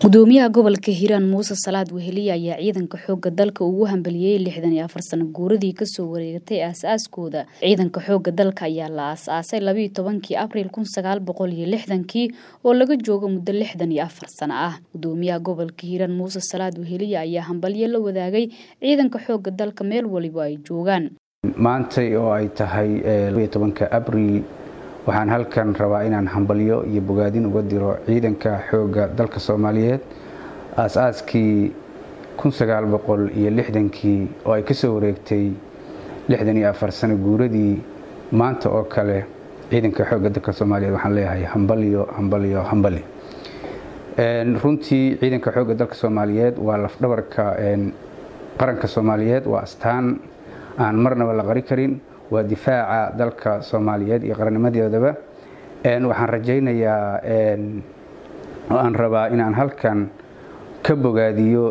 gudoomiyaha gobolka hiiraan muuse salaad weheliye ayaa ciidanka xooga dalka ugu hambaliyey lixdan iyo afar sano guuradii kasoo wareegatay aas-aaskooda ciidanka xooga dalka ayaa la aas-aasay labayo tobankii abriil kun sagaal boqol iyo lixdankii oo laga joogo muddo lixdan iyo afar sano ah gudoomiyaha gobolka hiiraan muuse salaad weheliye ayaa hambalyo la wadaagay ciidanka xooga dalka meel waliba ay joogaan maantay oo ay tahay labayo tobanka abriil waxaan halkan rabaa inaan hambalyo iyo bogaadin uga diro ciidanka xoogga dalka soomaaliyeed aas-aaskii iyo lixdankii oo ay ka soo wareegtay lixdan iyo afar sano guuradii maanta oo kale ciidanka xoogga dalka soomaaliyeed waxaan leeyahay hambalyo hambalyo hambali runtii ciidanka xoogga dalka soomaaliyeed waa lafdhabarka qaranka soomaaliyeed waa astaan aan marnaba la qari karin waa difaaca dalka soomaaliyeed iyo qarannimadeedaba waxaan rajaynayaa oo aan rabaa inaan halkan ka bogaadiyo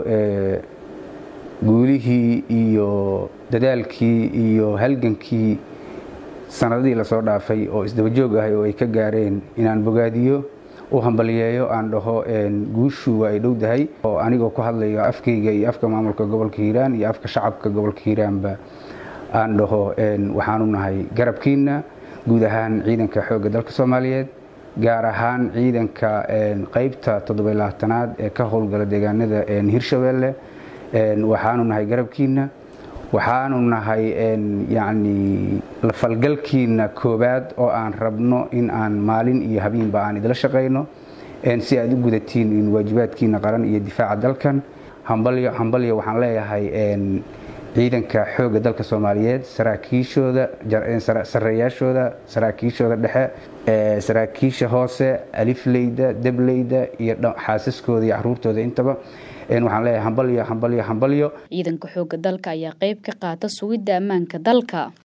guulihii iyo dadaalkii iyo halgankii sanadadii lasoo dhaafay oo isdabajoog ahay oo ay ka gaareen inaan bogaadiyo u hambaliyeeyo aan dhaho guushu waa ay dhowdahay oo anigoo ku hadlayo afkayga iyo afka maamulka gobolka hiiraan iyo afka shacabka gobolka hiiraanba aan dhaho waxaanu nahay garabkiina guud ahaan ciidanka xoogga dalka soomaaliyeed gaar ahaan ciidanka qaybta toddobaylaatanaad ee ka howlgala deegaanada hirshabeelle waxaanu nahay garabkiina waxaanu nahay yacni lafalgalkiina koowaad oo aan rabno in aan maalin iyo habeenba aan idila shaqayno si aad u gudatiin in waajibaadkiina qaran iyo difaaca dalkan hambalyo hambalyo waxaan leeyahay ciidanka xoogga dalka soomaaliyeed saraakiishooda sareeyaashooda saraakiishooda dhexe saraakiisha hoose alifleyda debleyda iyo xaasaskooda iyo caruurtooda intaba waxaan leeyahay hambalyo hambalyo hambalyo ciidanka xoogga dalka ayaa qayb ka qaata sugidda ammaanka dalka